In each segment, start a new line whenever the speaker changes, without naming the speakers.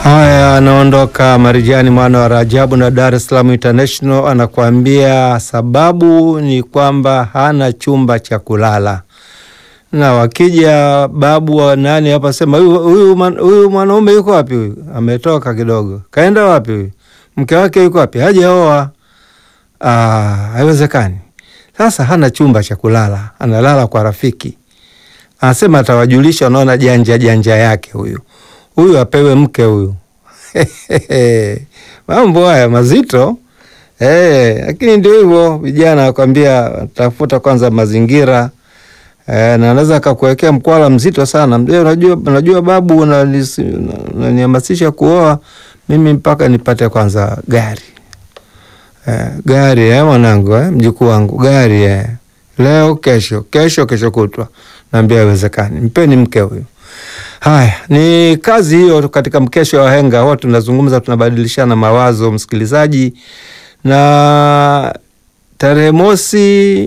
Haya, anaondoka Marijani mwana wa Rajabu na Dar es Salaam International, anakuambia sababu ni kwamba hana chumba cha kulala. Na wakija babu wa nani hapa sema huyu huyu man- huyu mwanaume yuko wapi? Huyu ametoka kidogo, kaenda wapi? Huyu mke wake yuko wapi? Hajaoa. Ah, haiwezekani. Sasa hana chumba cha kulala, analala kwa rafiki. Anasema atawajulisha, unaona janja janja yake huyu huyu apewe mke huyu. Mambo haya mazito eh, lakini ndio hivyo, vijana wakwambia tafuta kwanza mazingira eh, na anaweza akakuwekea mkwala mzito sana. Mzee, unajua, unajua babu, unanisi- unanihamasisha kuoa mimi mpaka nipate kwanza gari eh, gari eh, mwanangu eh, mjukuu wangu gari eh. Leo kesho, kesho kesho kutwa, naambia haiwezekani, mpeni mke huyu. Haya, ni kazi hiyo katika mkesho wa wahenga, huwa tunazungumza, tunabadilishana mawazo, msikilizaji. Na tarehe mosi,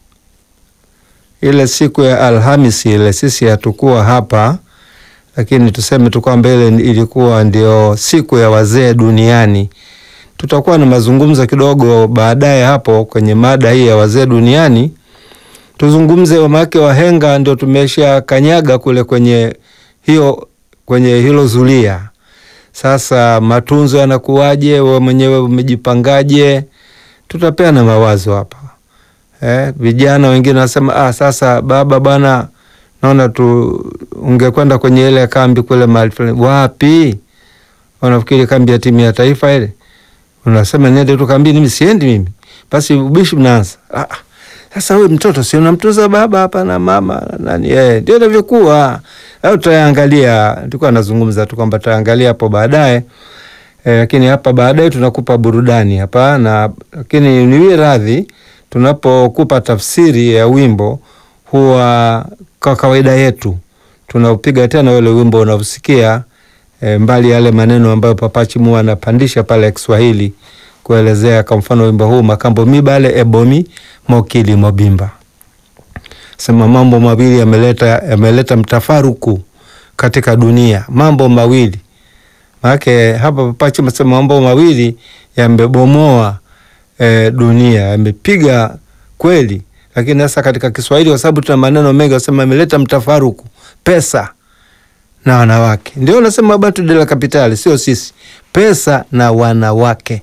ile siku ya Alhamisi ile, sisi hatukuwa hapa, lakini tuseme tu kwamba ile ilikuwa ndio siku ya wazee duniani. Tutakuwa na mazungumzo kidogo baadaye hapo kwenye mada hii ya wazee duniani, tuzungumze wamake wahenga, ndio tumesha kanyaga kule kwenye hiyo kwenye hilo zulia. Sasa matunzo yanakuwaje? Wewe mwenyewe umejipangaje? Tutapeana mawazo hapa eh. Vijana wengine wanasema ah, sasa baba bwana, naona tu ungekwenda kwenye ile kambi kule mahali fulani. Wapi? Wanafikiri kambi ya timu ya taifa ile, unasema niende tu kambini. Mimi siendi mimi. Basi ubishi mnaanza ah, ah. Sasa wewe mtoto si unamtunza baba hapa na mama na nani? Eh, ndio inavyokuwa. Au tutaangalia, tulikuwa nazungumza tu kwamba tutaangalia hapo baadaye. Eh, lakini hapa baadaye tunakupa burudani hapa na lakini niwie radhi tunapokupa tafsiri ya wimbo huwa kwa kawaida yetu tunaupiga tena ule wimbo unaosikia eh, mbali yale maneno ambayo Papa Chimu anapandisha pale Kiswahili kuelezea kwa mfano wimbo huu makambo mibale ebomi mokili mobimba sema mambo mawili yameleta yameleta mtafaruku katika dunia, mambo mawili maanake hapa Papachi masema mambo mawili yamebomoa e, dunia yamepiga kweli, lakini sasa katika Kiswahili kwa sababu tuna maneno mengi, wasema yameleta mtafaruku, pesa na wanawake. Ndio nasema batu de la kapitali, sio sisi, pesa na wanawake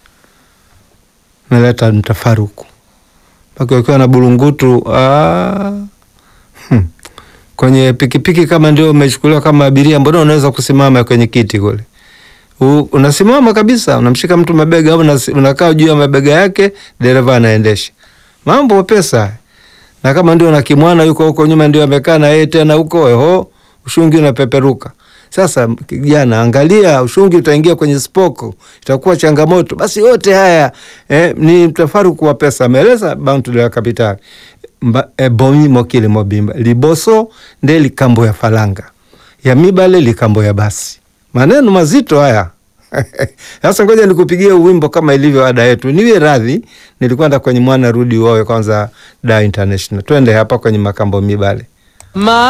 meleta mtafaruku mpaka ukiwa na burungutu ah, hmm. kwenye pikipiki kama ndio umechukuliwa kama abiria, mbona unaweza kusimama kwenye kiti kule? U, unasimama kabisa, unamshika mtu mabega au unasi- unakaa juu ya mabega yake, dereva anaendesha. Mambo pesa. Na kama ndio na kimwana yuko huko nyuma ndio amekaa na yeye tena huko, eho, ushungi unapeperuka. Sasa kijana, angalia ushungi utaingia kwenye spoko, itakuwa changamoto. Basi yote haya eh, ni mtafaruku wa pesa. Ameeleza Bantu de la Capital Mba- eh, bomi mokili mobimba liboso nde likambo ya falanga ya mibale likambo ya basi. Maneno mazito haya. Sasa ngoja nikupigie wimbo kama ilivyo ada yetu. Niwe radhi, nilikwenda kwenye mwana rudi uowe kwanza da international. Twende hapa kwenye makambo mibale.
Ma